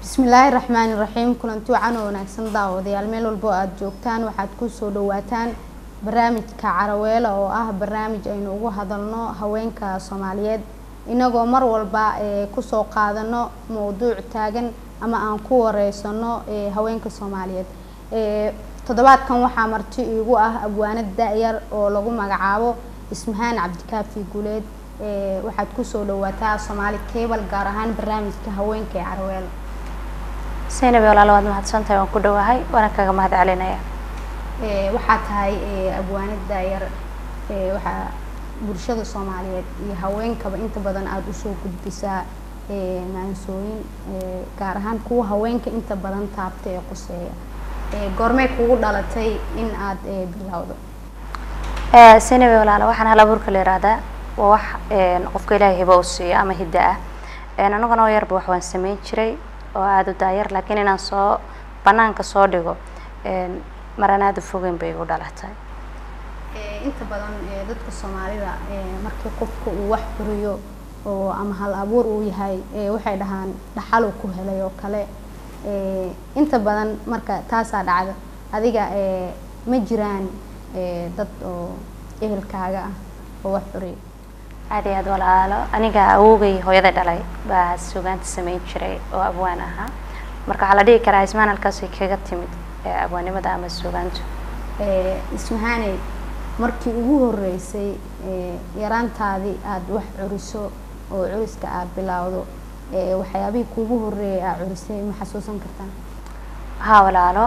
bismillaahi raxmaani raxiim kulanti wacan oo wanaagsan daawadayaal meel walbo aada joogtaan waxaad kusoo dhawaataan barnaamijka caraweela oo ah barnaamij aynu ugu hadalno haweenka soomaaliyeed inagoo mar walba kusoo qaadano mowduuc taagan ama aan ku wareysano haweenka soomaaliyeed toddobaadkan waxaa marti iigu ah abwaanad da-yar oo lagu magacaabo ismahaan cabdikaafi guuleed waxaad kusoo dhawaataa soomaali cable gaar ahaan barnaamijka haweenka ee caraweela saynabi walaalo waad mahadsantahay waan ku dhawahay waana kaga mahad celinaya waxaa tahay abwaanad da-yar waxaa bulshada soomaaliyeed iyo haweenkaba inta badan aada usoo gudbisaa maansooyin gaar ahaan kuwa haweenka inta badan taabta ee quseeya goormee kugu dhalatay in aada bilowdo saynabi walaalo waxaan hal abuurka la yihahdaa waa wax qofka ilaahay hiba u siiyo ama hidda ah anaguna oo yarba wax waan sameyn jiray oo aada u daayar laakiin inaan soo banaanka soo dhigo maran aada u fogeyn bay igu dhalatay inta badan dadka soomaalida markii qofka uu wax furiyo oo ama hal abuur uu yahay waxay dhahaan dhaxaluu ku helay oo kale inta badan marka taasaa dhacda adiga ma jiraan dad oo ehelkaaga ah oo wax furiya aada iyo aad walaalo aniga awogay hooyada dhalay baa sugaanta sameyn jiray oo abwaan ahaa marka waxaa la dhihi karaa ismaan halkaasay kaga timid abwaanimada ama sugaantu ismahaaney markii ugu horeysay yaraantaadii aada wax curiso oo curiska aada bilowdo waxyaabihii kuugu horeeyay aad curisay ma xasuusan kartaa haa walaalo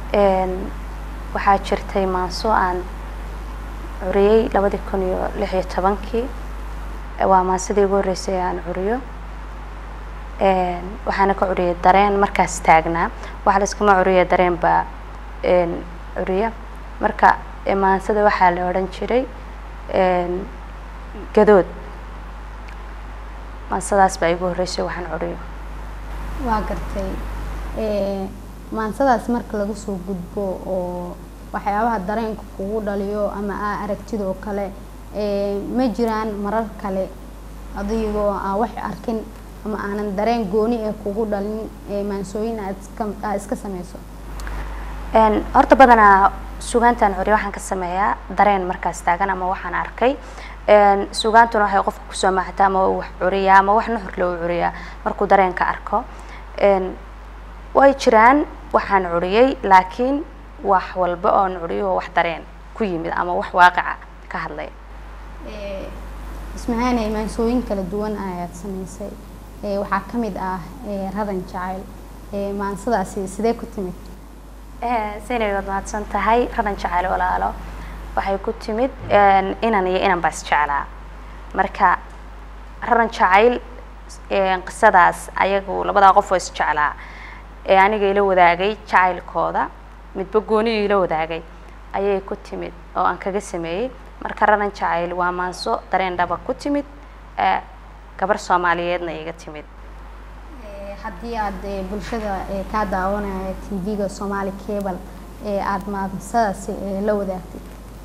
waxaa jirtay maanso aan curiyey labadii kun iyo lix iyo tobankii waa maansadii ugu horreysay aan curiyo waxaana ka curiyay dareen markaas taagnaa waxa laiskama curiya dareen baa curiya marka maansada waxaa la odhan jiray gadood maansadaas baa igu horreysay waxaan curiyo waa gartay maansadaas marka laga soo gudbo oo waxyaabaha dareenka kugu dhaliyo ama aa aragtid oo kale ma jiraan marar kale adigoo aan wax arkin ama aanan dareen gooni ee kugu dhalin maansooyin aad iska aad iska sameyso horta badanaa sugaantaan curiya waxaan ka sameeyaa dareen markaas taagan ama waxaan arkay sugaantuna waxay qofka kusoo maaxataa ama wax curiyaa ama wax nuxur loo curiyaa markuu dareenka arko way jiraan waxaan curiyey laakiin wax walba oon curiyo wax dareen ku yimid ama wax waaqica ka hadlaya ismahaaney maansooyin kala duwan ayaad sameysay waxaa ka mid ah raran jacayl maansadaasi sidee ku timid saynabi waad mahadsan tahay raran jacayl walaalo waxay ku timid inan iyo inan baa isjeclaa marka raran jacayl qisadaas ayagu labadaa qof oo isjeclaa ee aniga ila wadaagay jacaylkooda midba gooniyu ila wadaagay ayay ku timid oo aan kaga sameeyey marka raran jacayl waa maanso dareen dhaba ku timid gabar soomaaliyeedna iga timid haddii aada bulshada kaa daawanaya t v-ga somaali cable ee aada maansadaasi la wadaagtid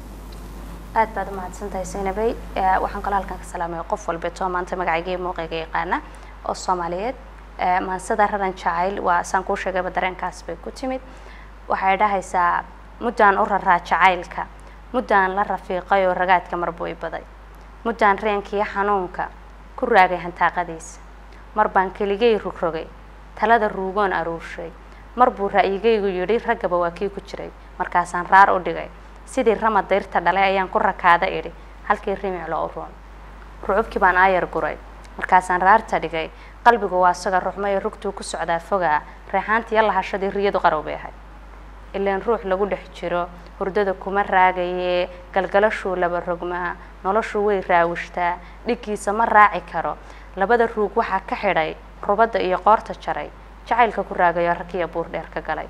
aada baad umahadsan tahay saynabey waxaan kaloo halkan ka salaamaya qof walbeetoo maanta magacayga muuqayga yaqaana oo soomaaliyeed maansada raran jacayl waa saan kuu sheegayba dareenkaas bay ku timid waxay dhahaysaa muddaan u raraa jacaylka muddaan la rafiiqay oo ragaadka marbuu i baday muddaan reenkiiyo xanuunka ku raagay hantaaqadiisa mar baan keligay rugrogay talada ruugoon aruurshay mar buu ra'yigaygu yidhi raggaba waa kii ku jiray markaasaan raar u dhigay sidii rama dayrta dhalay ayaan ku rakaada idhi halkii rimiclo u roon rucubkii baan aayar guray markaasaan raarta dhigay qalbigu waa isaga ruxmay rugtuu ku socdaa fogaa reexaantiiyo lahashadii riyadu qarow bay ahayd ilaan ruux lagu dhex jiro hurdada kuma raagayee galgalashuu laba rogmaa noloshu way raawishtaa dhiggiisa ma raaci karo labada ruug waxaa ka xidhay rubadda iyo qoorta jaray jacaylka ku raagayo rakiya buur dheer ka galay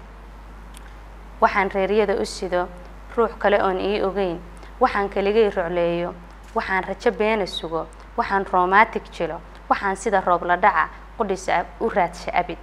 waxaan reeryada u sido ruux kale oon ii ogeyn waxaan keligay rocleeyo waxaan rajo beena sugo waxaan romantic jilo waxaan sida roob la dhaca qudhisa u raadsha abid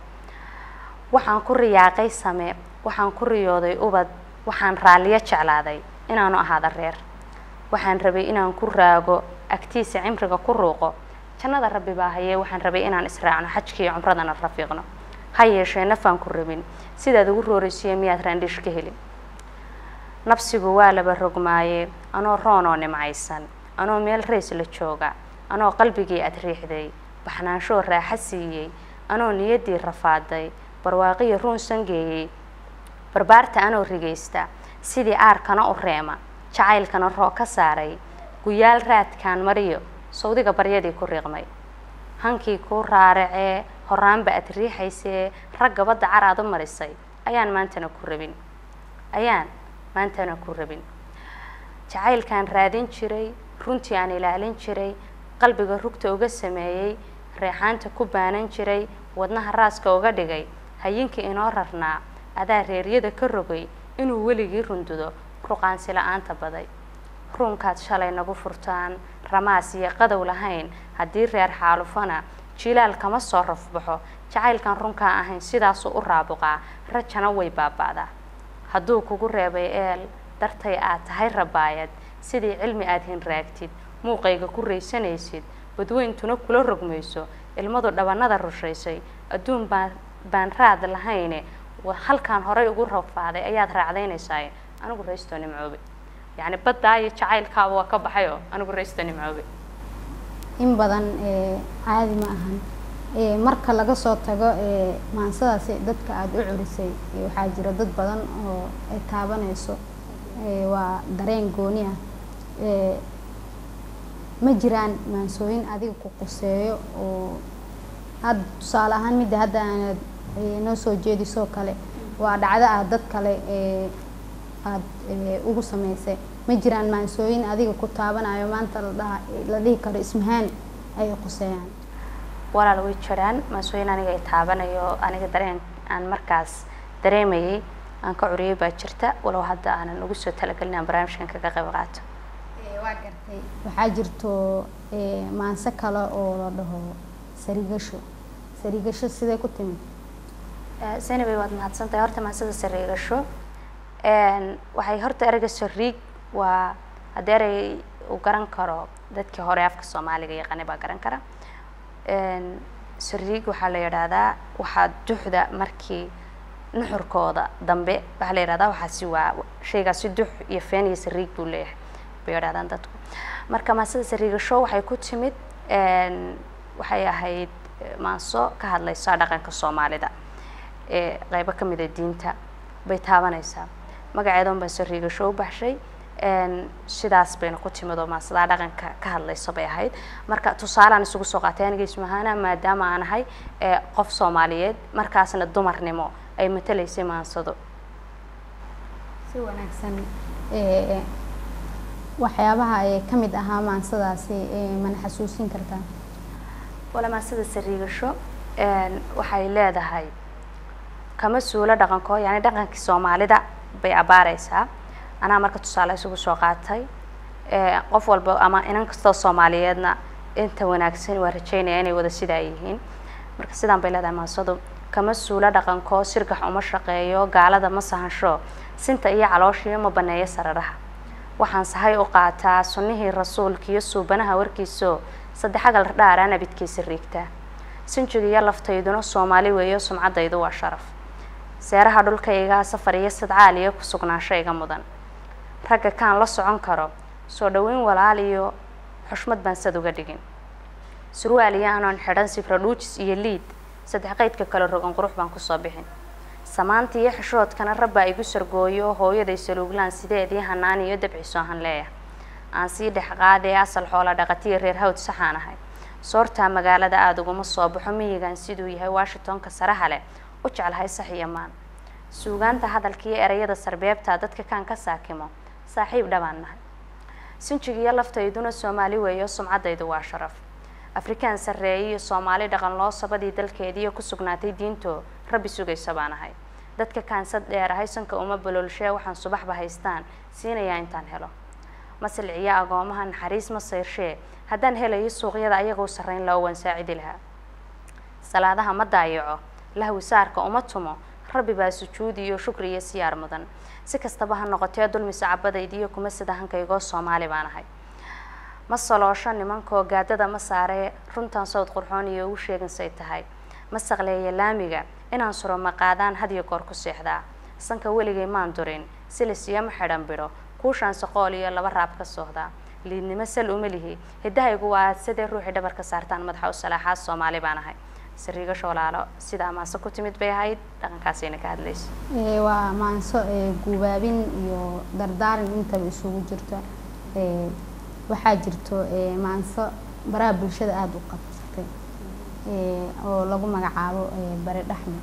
waxaan ku riyaaqay same waxaan ku riyooday ubad waxaan raalliyo jeclaaday inaanu ahaada reer waxaan rabay inaan ku raago agtiisa cimriga ku ruuqo jannada rabbi baa hayee waxaan rabay inaan israacno xajkiiyo cumradana rafiiqno ha yeeshee nafaan ku rabin sidaad ugu rooraysiyo miyaad raandhish ka helin nabsigu waa laba rogmaaye anoo roon oo nimcaysan anoo meel rays la jooga anoo qalbigii ad riixday baxnaanshoo raaxa siiyey anoo niyaddii rafaaday barwaaqiyo ruun sangeeyey barbaarta anoo rigaysta sidii aarkana u reema jacaylkana roo ka saaray guyaal raadkaan mariyo sawdiga baryadii ku riiqmay hankii kuu raaracee horaanba ad riixaysee ragga badda car aad u marisay ayaan maantana ku rabin ayaan maantana ku rabin jacaylkaan raadin jiray runtii aan ilaalin jiray qalbiga rugta uga sameeyey reexaanta ku baanan jiray wadnaha raaska uga dhigay hayinkii inoo rarnaa adaa reeryada ka rogay inuu weligii rundudo ruqaansi la-aanta baday ruunkaad shalay nagu furtaan ramaas iyo qadow lahayn haddii reer xaalufana jilaal kama soo rafbaxo jacaylkan runkaa ahayn sidaasuu u raabuqaa rajana way baaba'daa hadduu kugu reebay eel dartay aad tahay rabaayad sidii cilmi aad hinraagtid muuqayga ku raysanaysid badweyntuna kula rogmayso ilmadu dhabanada rushaysay adduun baan baan raad lahayne halkaan horay ugu rafaaday ayaad raacdaynaysaa anigu raysto nimcoobe yacni baddaa iyo jacaylkaaba waa ka baxay oo anigu raysto nimcoobe in badan caadi ma ahan marka laga soo tago maansadaasi dadka aada u curisay waxaa jira dad badan oo ay taabanayso waa dareen gooni ah ma jiraan maansooyin adiga ku quseeyo oo hadda tusaale ahaan midda hadda aanad noo soo jeedisoo kale waa dhacdo ah dad kale aada ugu sameysay ma jiraan maansooyin adiga ku taabanayo maanta ladhaha la dhihi karo ismahaan ay quseeyaan walaal way jiraan maansooyin aniga ay taabanayo aniga dareen aan markaas dareemayay aan ka curiyay baa jirta walow hadda aanan ugu soo talagelin aan barnaamijkan kaga qayb qaato waa gartay waxaa jirto maanse kale oo la dhaho sarigasho sarigasho sidee ku timid senabay waad mahadsantahay horta maansada sariigasho waxay horta ereyga sariig waa haddii erey uu garan karo dadkii hore afka soomaaliga yaqaanay baa garan kara sariig waxaa la yidhaahdaa waxaa duxda markii nuxurkooda dambe waxaa la yidhahdaa waxaasi waa shaygaasi dux iyo feen iyo sariig buu leeyahay bay yidhahdaan dadku marka maasada sariigasho waxay ku timid waxay ahayd maanso ka hadlaysa dhaqanka soomaalida ee qeybo ka mid a diinta bay taabanaysaa magaceeda un baan sariigasho u baxshay sidaas bayna ku timid oo maasadaa dhaqanka ka hadlaysa bay ahayd marka tusaalaan isugu soo qaatay aniga ismahaana maadaama aan ahay qof soomaaliyeed markaasna dumarnimo ay matalaysay maansado si wanaagsan waxyaabaha ee ka mid ahaa maansadaasi mana xasuusin kartaa wala maansada sariigasho waxay leedahay kama suulo dhaqanko yani dhaqankii soomaalida bay abaareysaa anaa marka tusaale isugu soo qaatay qof walba ama inan kastoo soomaaliyeedna inta wanaagsan waa rajeynaya inay wada sidaa yihiin marka sidaan bay leedahay maansadu kama suulo dhaqanko sirgax uma shaqeeyo gaalada ma sahansho sinta iyo calooshiyo ma baneeyo sararaha waxaan sahay u qaataa sunnihii rasuulka iyo suubanaha warkiisoo saddexagal dhaara nabidkiisa riigtaa sinjiga iyo laftayduna soomaali weeyo sumcaddaydu waa sharaf seeraha dhulkayga safar iyo sadcaal iyo ku sugnaansho iga mudan ragga kaan la socon karo soo dhoweyn walaal iyo xushmad baan sad uga dhigin surwaal iyo anoon xidhan sifra dhuujis iyo liid saddex qaydka kale rogan qurux baan kusoo bixin samaanta iyo xishoodkana rabbaa igu sargooyo hooyaday saluuglaan sideedii hanaan iyo dabciisoo han leeya aan sii dhex qaadee asal xoola dhaqatiya reer hawd saxaan ahay soortaa magaalada aada uguma soo baxo miyigan siduu yahay washingtonka saraha leh u jeclahay sax iyo maan suugaanta hadalka iyo ereyada sarbeebta dadka kaan ka saakimo saaxiib dhabaan nahay sinjiga iyo laftayduna soomaali weeyo sumcaddaydu waa sharaf afrikaan sarreeye iyo soomaali dhaqan loo sabadii dalkeediiyo ku sugnaatay diintoo rabbi sugaysa baan ahay dadka kaansad dheerahay sanka uma baloolshee waxaan subaxba haystaan siinayaa intaan helo masilciyo agoomaha naxariis ma sayrshee haddaan helayo suuqyada ayagoo sarreyn loo waan saacidi lahaa salaadaha ma daayaco lahwi saarka uma tumo rabbi baa sujuudi iyo shukri iyo siyaar mudan si kastaba ha noqotee dulmi sacabadaydiiyo kuma sida hankaygoo soomaali baan ahay ma saloosho nimankoo gaadada ma saaree runtan sawd qurxoon iyo ugu sheegansay tahay ma saqleeya laamiga inaan suro maqaadaan had iyo goor ku seexdaa sanka weligay maan durin silisiyama xidhan bidho kuushaan soqool iyo laba raab ka soohdaa liidnimo sal uma lihi hiddahaygu waa sidee ruuxii dhabarka saartaan madaxa u salaaxaa soomaali baan ahay sariigasho walaalo sida amaase ku timid bay ahayd dhaqankaasayna ka hadlaysa Ee, waa maanso ee, guubaabin iyo dardaaran intaba isugu jirto Ee, waxaa jirto ee, maanso baraha bulshada aada u qabsatay ee, oo lagu magacaabo ee, bari dhaxme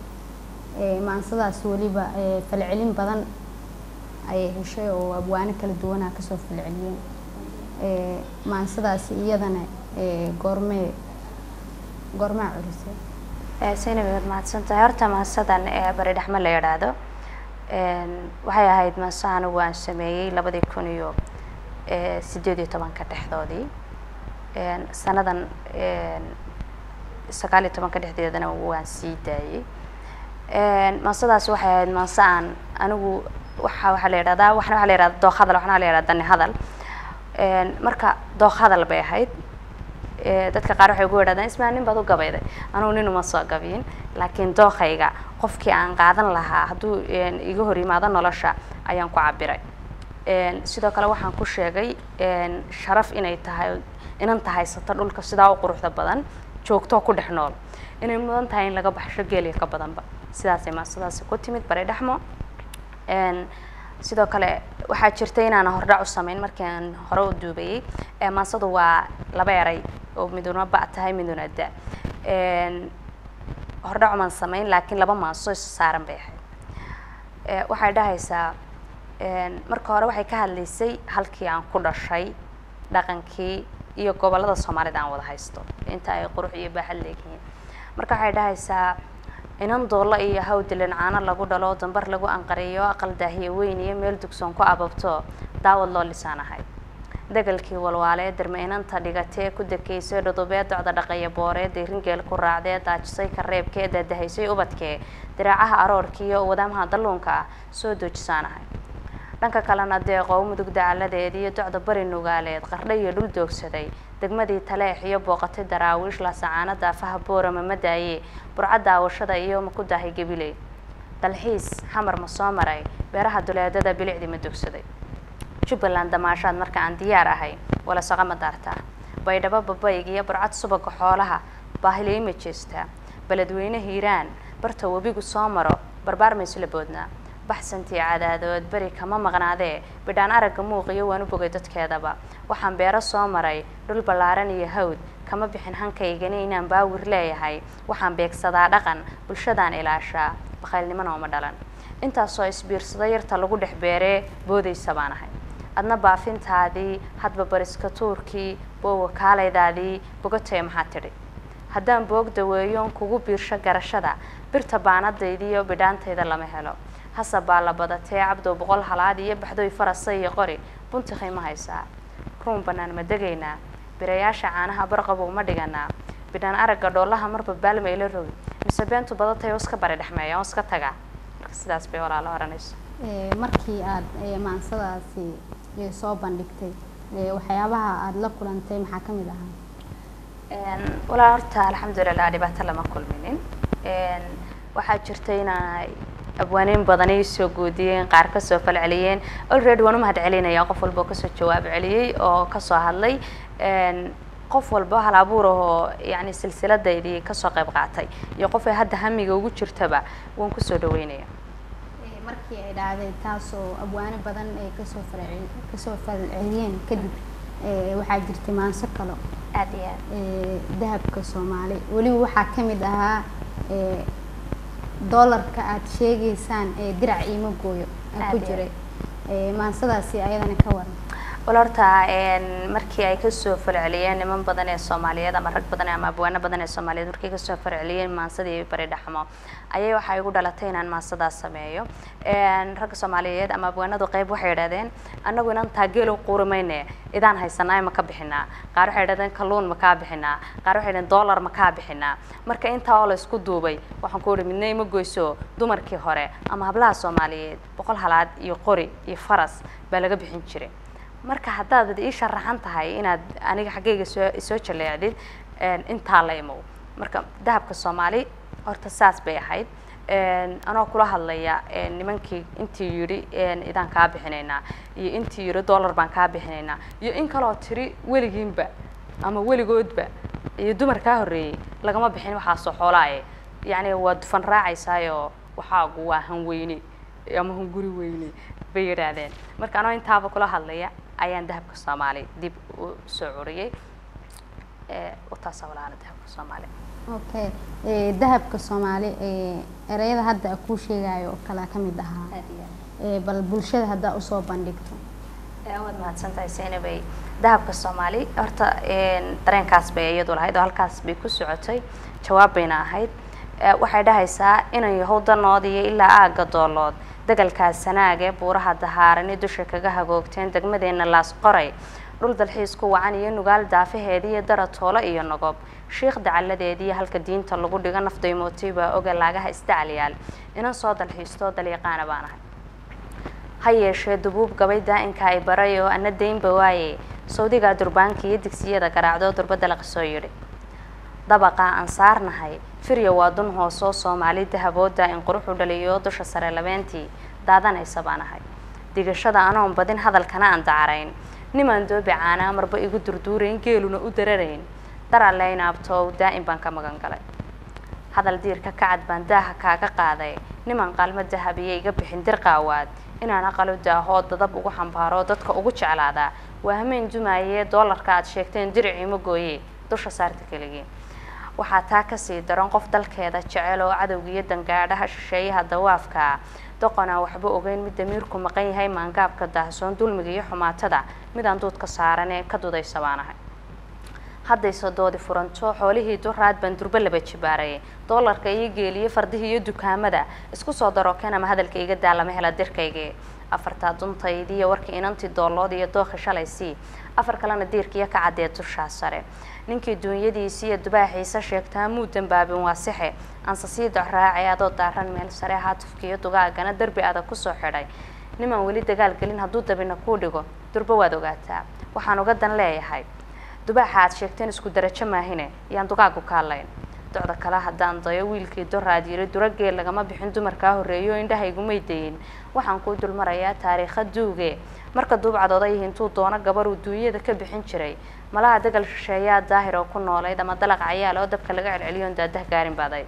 Ee, maansadaas weliba ee, falcelin badan ayay heshay oo abwaano kala duwanaa kasoo falceliyeen Ee, maansadaasi iyadana ee, goormee goormaa curisay saynabi waad mahadsantahay horta maasadan ee bari dhexme la yidhaahdo een, waxay ahayd maaso anigu aan sameeyey labadii kun iyo ee, sideed iyo tobanka dhexdoodii Een, sanadan een, sagaal iyo tobanka dhexdeedana waan sii daayey Een, maasadaasi waxay ahayd maaso aan anigu waxa waxaa la yidhahdaa waxna waxaa la yidhahdaa dooq hadal waxna la yidhahdaa dani hadal Een, marka dooq hadal bay ahayd Ee, dadka qaar waxay ugu yidhahdaan ismaa nin baad u gabayday anugu nin uma soo gabiyin laakiin dooqayga qofkii aan qaadan lahaa hadduu een, iga hor yimaado nolosha ayaan ku cabiray Een, sidoo kale waxaan ku sheegay een, sharaf inay tahay inanta haysata dhulka sidaa u quruxda badan joogtoo ku dhex nool inay mudan tahay in laga baxsho geeliya ka badanba sidaasay maasadaasi ku timid bari dhexmo Een, sidoo kale waxaa jirta inaan hordhac u sameyn markii aan hore u duubayey ee maasadu waa laba eray oo miduna ba tahay miduna da Een, hordhac umaan sameyn laakiin laba maaso is saaran bay ahayd Ee, waxay dhahaysaa een, marka hore waxay ka hadlaysay halkii aan ku dhashay dhaqankii iyo gobollada soomaalida aan wada haysto inta ay qurux iyo baaxad leeyihiin marka waxay dhahaysaa inan doolla iyo hawdilin caano lagu dhalo dambar lagu anqariyo aqal daahiye weyn iyo meel dugsoon ku ababto daawad loo lisaanahay degalkii walwaalee derme inanta dhigatee ku dekeysay dhudubee docda dhaqaya booree deyringeel ku raacdee daajisay kareebkee daadahaysay ubadkee diraacaha aroorkii iyo wadaamaha dalluunka ah soo doojisaanahay dhanka kalena deeqow mudug dacaladeed iyo docda bari nugaaleed qardha iyo dhul doogsaday degmadii taleex iyo booqatay daraawiish laasacaano daafaha boorama ma daaye burca daawashada iyo ma ku daahay gabiley dalxiis xamar ma soo maray beeraha duleedada bilicdii ma dogsaday jubbaland damaashaad marka aan diyaar ahay wala soco ma daartaa baydhabo babayg iyo burcad subaga xoolaha baahiley ma jeestaa beledweyne hiiraan barta webigu soo maro barbaar ma isla boodnaa baxsantii cadaadood beri kama maqnaadee bidhaan aragga muuqiyo waan u bogay dadkeedaba waxaan beero soo maray dhul ballaaran iyo hawd kama bixin hankaygani inaan baawir leeyahay waxaan beegsadaa dhaqan bulshadaan ilaashaa bakhaylnimona uma dhalan intaasoo isbiirsada yarta lagu dhex beeree boodaysa baan ahay adna baafintaadii hadba bariska tuurkii boowa kaalaydaadii bogatee maxaa tidhi haddaan boog daweeyoon kugu biirsho garashada birta baanadaydiiyo bidhaantayda lama helo hase baa la badatee cabdow boqol halaad iyo baxdoy farasa iyo qori buntikay ma haysaa ruun bannaan ma degaynaa birayaasha caanaha barqabow ma dhiganaa bidhaan aragga dhoolaha marba baalma ila rogi mise beentu badatay oo iska bari dhexmeeya oo iska tagaa marka sidaas bay walaalo oranayso Ee, markii aad ee, maansadaasi ee, soo bandhigtay ee, waxyaabaha aada la kulantay maxaa ka mid ahaa Een, walaa horta alxamdulilah dhibaato lama kulminin Een, waxaa jirta inay abwaaniin badani soo guudiyeen qaar kasoo falceliyeen already waan u mahad celinaya qof walba oo kasoo jawaab celiyey oo kasoo hadlay Een, qof walba hal abuur ahoo yani silsiladaydii kasoo qayb qaatay iyo qof ay hadda hamiga ugu jirtaba waan kusoo dhaweynaya Ee, markii ay dhacday taasoo abwaano badan ay kasoo falcel kasoo falceliyeen kadib ee, waxaa jirtay maanso kale aad iyo aad ee, dahabka soomaali weliba waxaa ka mid ahaa ee, doolarka aad sheegaysaan ee dirac iima gooyo aa ku Aad iyo jiray Ee, maansadaasi ayadana ka waran wal horta een, markii ay kasoo falceliyeen niman badan ee soomaaliyeed ama rag badan ama abwaano badan ee soomaaliyeed markii ay kasoo falceliyeen maansadii bari dhaxmo ayay waxay igu dhalatay inaan maansadaas sameeyo Een, ragga soomaaliyeed ama abwaanadu qayb waxay yidhahdeen annagu inaan taageelo quuri mayne idaan haysanaa ma ka bixinaa qaar waxay yidhahdeen kalluun ma kaa bixinaa qaar waxay yidhahdeen dollar ma kaa bixinaa marka intaa oo la isku duubay waxaan ku ihi midna ima goyso dumarkii hore ama hablaha soomaaliyeed boqol halaad iyo qori iyo faras baa laga bixin jiray marka haddaad ii sharaxan tahay inaad aniga xaggayga soo soo jaleecdid een, intaa la imow marka dahabka soomaali horta saas bay ahayd anoo kula hadlaya nimankii intii yidhi idaan kaa bixinaynaa iyo intii yidhi dollar baan kaa bixinaynaa iyo in kaloo tiri weligiinba ama weligoodba iyo dumar kaa horreeyey lagama bixin waxaasoo xoolaaye yacni waa dufan raacaysaayo waxaagu waa hanweyne ama hunguri weyne bay yidhaahdeen marka anoo intaaba kula hadlaya ayaan dahabka soomaali dib u soo curiyey utaasa walaala dahabka soomaali okay dahabka soomaali ereyada hadda kuu sheegayo oo kale ka mid ahaa bal bulshada haddaa usoo bandhigto waad mahadsantahay seynabay dahabka soomaali horta dareenkaas bay iyadu lahayd oo halkaas bay ku socotay jawaab bayna ahayd waxay dhahaysaa inay yahow danoodiyo ilaa aagga doolood degalkaas sanaage buuraha dahaarani dusha kaga hagoogteen degmadeenna laas qoray dhul dalxiis ku wacan iyo nugaal daafaheediiyo dara toolo iyo nogob shiikh dacalladeediiyo halka diinta lagu dhigo nafdaymootay baa oga laagaha isdacalyaal inan soo dalxiistoo dalyaqaana baan ahay ha yeeshee dubuub gabay daa-inka ay baray oo ana daynba waaye sawdigaa durbaanka iyo digsiyada garaacdoo durbadda la qisoo yidhi dabaqaa aan saarnahay firya waa dun hoosoo soomaali dahabooda in quruxu dhaliyo dusha sare labeentii daadanaysa baan ahay digashada anoon badin hadalkana aan dacarayn nimaan doobi caanaa marba igu durduurayn geeluna u dararayn daraleynaabtoow daa-in baan ka magan galay hadal diirka kacad baan daaha kaaga qaaday niman qaalmo dahabiya iga bixin dirqaawaad inaan aqalo daahoo dadab ugu xambaaro dadka ugu jeclaadaa waa hameen dumaayee doolarka aad sheegteen diriciima gooye dusha saarta keligii waxaa taa kasii daran qof dalkeeda jecel oo cadowgiiyo dangaadhaha shisheeyaha dawaafkaa doqonaa waxba ogeyn mid damiirku maqan yahay maangaabka daahsoon dulmiga iyo xumaatada midaan duudka saaran ee ka dudaysa baan ahay haddayse doodi furanto xoolihii duraad baan durbo laba jibaarayay doolarka iyo geeliyo fardihii iyo dukaamada isku soo daro ken ama hadalka iga daa lama hela dirkaygii afartaa duntaydiiyo warkii inantii doolood iyo dooki shalaysii afar kalena diirkiiyo ka caddee dushaa sare ninkii duunyadiisi iyo dubaaxiisa sheegtaa muu dambaabin waa sixe aanse sii docraacay adoo daaran meel sare haatufkiiyo dugaagana derbi adag kusoo xidhay nimaan weli dagaal gelin hadduu dabina kuu dhigo durbo waad ogaataa waxaan uga dan leeyahay dubaaxa aad sheegteen isku darajo maahine yaan dugaagu kaalayn docda kale haddaan dayo wiilkii doraad yiri durageel lagama bixin dumarkaa horreeyo indhahaygumay dayin waxaan kuu dulmarayaa taariikha duuge marka duubcadooda iyo intuu doono gabaruu duunyada ka bixin jiray malaha degal shisheeyaa daahir oo ku noolayd ama dalaq cayaal oo dabka laga celceliyoon daadah gaarin baaday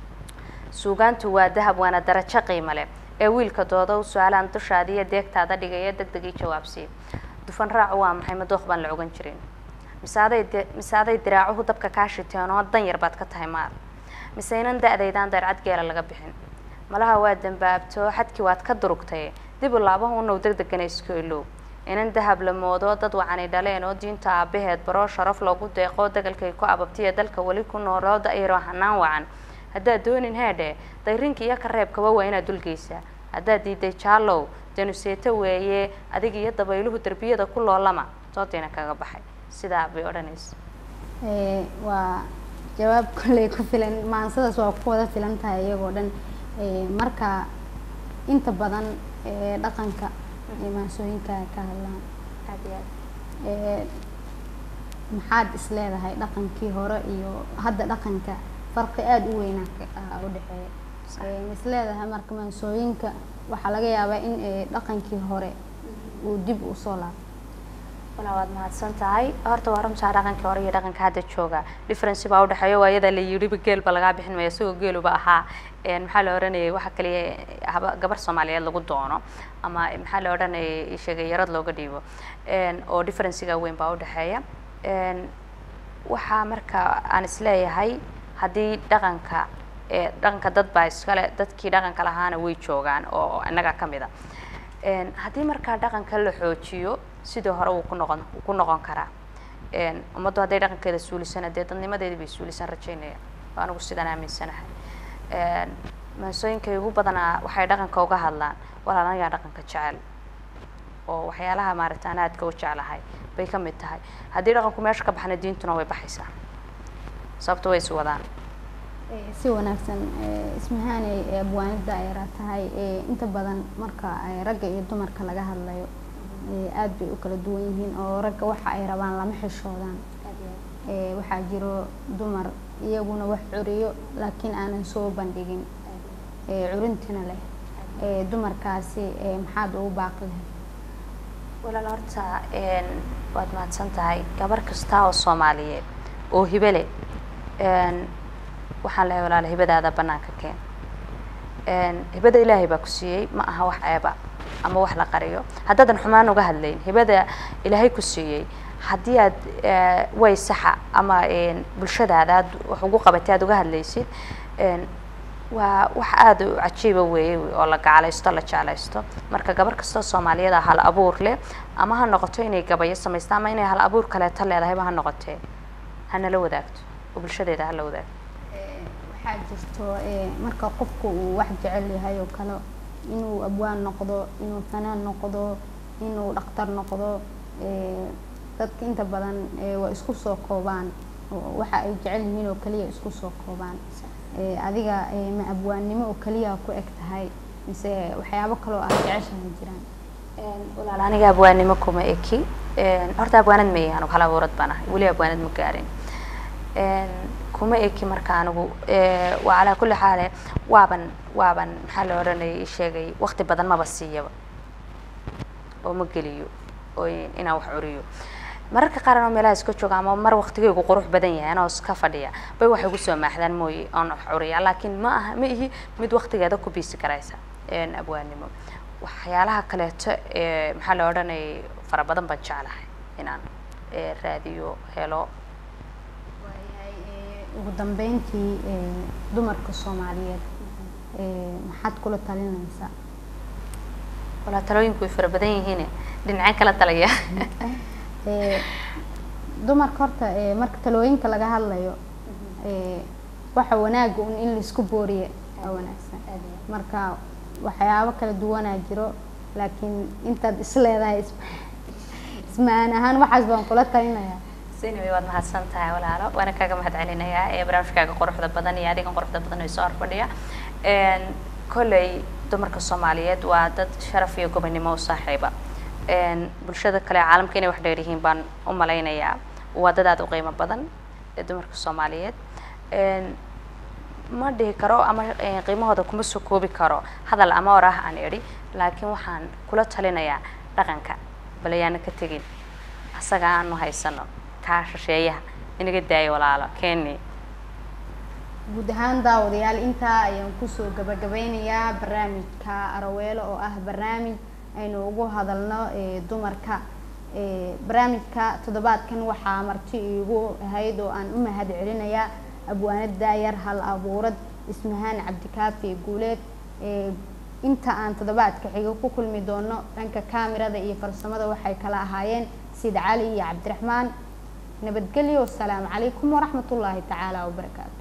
suugaantu waa dahab waana darajo qiimo leh ee wiilka doodow su-aalaan dushaada iyo deegtaada dhigaya deg degii jawaabsii dufan raacu waa maxay madooq baan la ogan jirin mise aday de mise aday diraacuhu dabka kaa shiteen oo dan yar baad ka tahay maar mise inan da-daydaan deercad geela laga bixin malaha waa dambaabto xadkii waad ka durugtay dib u laabaha unow deg degana isku ilow inan dahab la moodo dad wacani dhaleen oo diinta aabaheed baroo sharaf loogu deeqoo dagalkay ku ababtiya dalka weli ku nooloo da-yaroo hanaan wacan haddaad doonin heedhe dayrinka iyo kareebkaba waa inaad dulgeysaa haddaad diiday jaalow danuseeto weeye adig iyo dabayluhu derbiyada ku loolama doodayna kaga baxay sidaa bay odhanaysa waa jawaab kolley ku filan maansadaas waa ku wada filan tahay iyagoo dhan marka inta badan dhaqanka maansooyinka ka hadlaan aad iyo aad maxaad is leedahay dhaqankii hore iyo hadda dhaqanka farqi aada u weynaa u dhexeeya is leedahay marka maansooyinka waxaa laga yaabaa in dhaqankii hore uu dib usoo laabto walaa waad mahadsan tahay horta waa runtaa dhaqankii hore iyo dhaqanka hadda jooga difference baa udhexeeya waa iyada la yidhiba geelba lagaa bixin maya isagoo geeluba ahaa maxaa la odhanayay waxa kaliya haba gabar soomaaliyeed lagu doono ama maxaa la odhanayay sheegay yarad looga dhiibo oo differencega weyn baa udhexeeya waxaa marka aan isleeyahay haddii dhaqanka dhaqanka dad baa iskale dadkii dhaqanka lahaana way joogaan oo innaga ka mid a haddii markaa dhaqanka la xoojiyo sidii hore wuu ku noqon wuu ku noqon karaa ummaddu hadday dhaqankeeda suulisana dee dadnimadeedii bay suulisan rajaynaya oo anigu sidaan aaminsanahay maansooyinkay ugu badanaa waxay dhaqanka uga hadlaan walaal anagaa dhaqanka jecel oo waxyaalaha maaragta aan aadka u jeclahay bay ka mid tahay haddii dhaqanku meesha ka baxna diintuna way baxaysaa sababto way is wadaan si wanaagsan ismahaaney abwaanida ay ra tahay inta badan marka ragga iyo dumarka laga hadlayo aada bay u kala duwan yihiin oo ragga waxa ay rabaan lama xishoodaan waxaa jiro dumar iyaguna wax curiyo laakiin aanan soo bandhigin ee curintina leh ee dumarkaasi ee maxaad ugu baaqi lahayd walaal horta een, waad mahadsan tahay gabar kasta oo soomaaliyeed oo hibe leh een, waxaan lehay walaal hibadaada banaanka keen een, hibada ilaahay baa ku siiyey ma aha wax ceeba ama wax la qariyo haddaadan xumaan uga hadlayn hibada ilaahay ku siiyey haddii aad eh, way saxa ama een, bulshadaada aad wax ugu qabatay aad uga hadlaysid een, waa wax aada u cajiiba weeye oo la gacalaysto la jeclaysto marka gabar kastoo soomaaliyada hal abuur leh ama ha noqoto inay gabayo samaysto ama inay hal abuur kaleeto leedahayba ha noqotee hanala wadaagto oo bulshadeeda hala wadaagto Ee, waxaa jirto ee, marka qofku uu wax jecel yahay oo kale inuu abwaan noqdo inuu fanaan noqdo inuu dhaktar noqdo ee, dadka inta badan ee, waa isku soo koobaan oo waxa ay jecel yihiin oo kaliya isku soo koobaan Ee, adiga ee, ma abwaannimo oo kaliya ku eg tahay mise waxyaabo kaloo aad jeceshahay jiraan Een, walaal aniga abwaanimo kuma eki Een, horta abwaanad ma yahan hal abuurad baan ahay weli abwaanad ma gaarin Een, kuma eki marka anigu ee, waa calaa kulli xaale waaban waaban maxaa la odhanayay ii sheegay waqti badan maba siiyaba oo ma geliyo oo in- inaan wax curiyo mararka qaar anoo meelaha iska jooga ama mar waqtigeygu qurux badan yahay anoo iska fadhiya bay waxay kusoo maaxdaan mooye oon wax curiya laakiin ma aha ma ihi mid waqtigeeda ku biisi karaysa een, abwaanimo waxyaalaha kaleeto ee maxaa la odhanayay fara badan baan jeclahay inaan ee, raadiyo helo waayahay ee, ugu dambeyntii ee, dumarka soomaaliyeed ee, maxaad kula talinaysaa walaa talooyinku way fara badan yihiin dhinaceen kala talaya Ee, dumarka horta ee, marka talooyinka laga hadlayo ee, waxa wanaaga un in laisku booriye waa wanaagsan marka waxyaabo kala duwanaa jiro laakiin intaad is leedahay is- ismahan ahaan waxaas baan kula talinayaa sinaway waad mahadsan tahay walaalo waana kaaga mahad celinayaa ee barnaamijkaaga quruxda badan iyo adigan quruxda badan oo soo horfadhiya Een, kolley dumarka soomaaliyeed waa dad sharaf iyo gobonimo u saaxiiba Een, bulshada kale caalamka inay wax dheer yihiin baan u malaynayaa waa dad aad u qiimo badan ee dumarka soomaaliyeed Een, ma dhihi karo ama eh, qiimahooda kuma soo koobi karo hadal ama or ah aan idhi laakiin waxaan kula talinayaa dhaqanka bal ayaana ka tegin asaga aanu haysano kaa shisheeyaha inaga daayo walaalo keni guud ahaan daawadayaal intaa ayaan kusoo gabagabeynayaa barnaamijka araweelo oo ah barnaamij aynu ugu hadalno ee, dumarka Ee, barnaamijka toddobaadkan waxaa marti iigu ahayd oo aan u mahad celinayaa abwaanad daayar hal abuurad ismahaan cabdikaafi guuleed Ee, inta aan toddobaadka xiga ku kulmi doono dhanka kaamirada iyo farsamada waxay kala ahaayeen sid cali iyo cabdiraxmaan nabadgelyo wasalaamu calaykum waraxmatullaahi tacaala wabarakaatu